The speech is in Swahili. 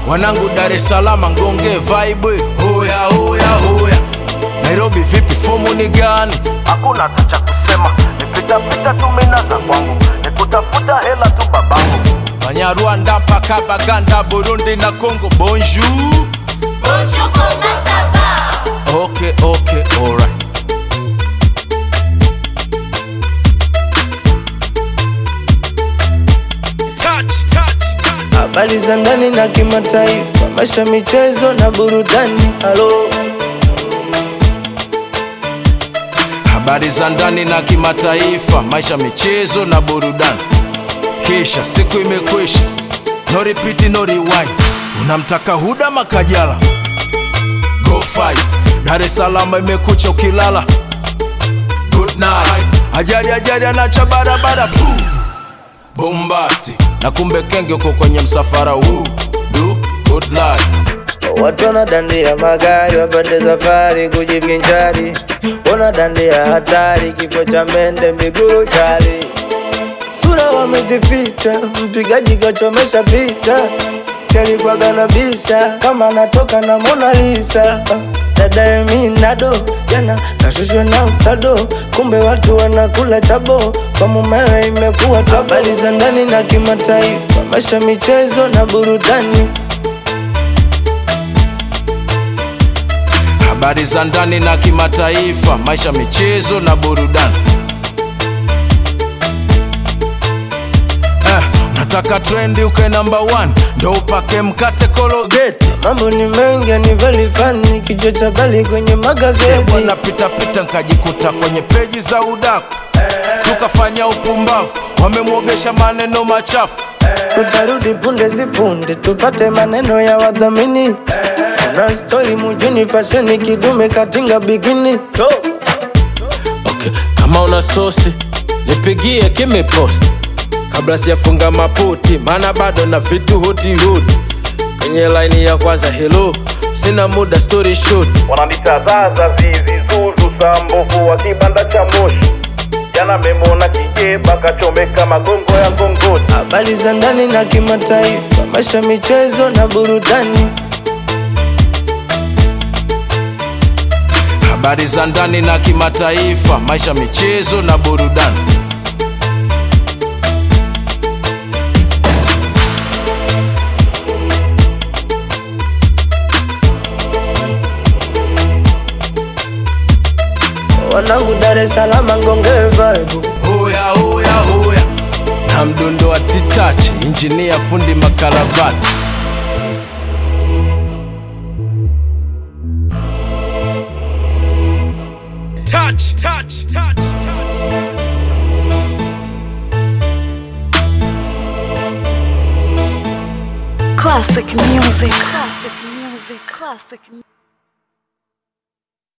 wanangu Dar es Salaam ngonge vibe hoya hoya hoya Nairobi vipi fomu ni gani hakuna hata cha kusema nipitapita tu mina za kwangu nikutafuta hela tu babangu Banyarwanda mpaka Baganda Burundi na Congo bonjour Bonjour, comment ça va Okay okay alright touch touch touch habari za ndani na kimataifa, maisha, michezo na burudani. Halo, habari za ndani na kimataifa, maisha, michezo na burudani. Kisha siku imekwisha, no repeat, no rewind. Unamtaka Huda Makajala, go fight. Dar es Salaam imekucha ukilala, good night. Ajali ajali anacha barabara, boom bombasti, na kumbe kenge uko kwenye msafara huu, do good life. watu wanadandia magari wapande safari kujivinjari, wanadandia hatari, kifo cha mende miguru chali, sura wamezificha, mpigaji kachomesha picha, chalikuwaga na bisha kama anatoka na Mona Lisa. Dada Eminado jana kashushwa na utado, kumbe watu wanakula chabo, kwa mumewe imekuwa tabo. Habari za ndani na kimataifa, maisha, michezo na burudani. habari za ndani na kimataifa, maisha, michezo na burudani. Eh, nataka trendi uke namba one, ndo upake mkate kologeti Mambo ni mengi ni very funny, kichwa cha bali kwenye magazeti. bwana, pitapita nkajikuta kwenye peji za udaku, tukafanya upumbavu, wamemwogesha maneno machafu. Tutarudi punde si punde, tupate maneno ya wadhamini. Na stori mjini, fasheni kidume katinga bikini. Okay, kama una sosi nipigie kimepost kabla sijafunga maputi, maana bado na vitu huti huti kwenye laini ya kwanza. Hello, sina muda story short. wananitazaza zizi zuzu sambovu wa kibanda cha moshi jana memona kijeba kachomeka magongo ya ngongoni Habari za ndani na kimataifa, maisha, michezo na burudani. Habari za ndani na kimataifa, maisha, michezo na burudani. Wanangu Dar es Salaam ngonge vibe. Hoya hoya hoya, na mdundo wa titachi, injinia fundi makaravati. Touch, touch, touch, touch. Classic music. Classic music. Classic music.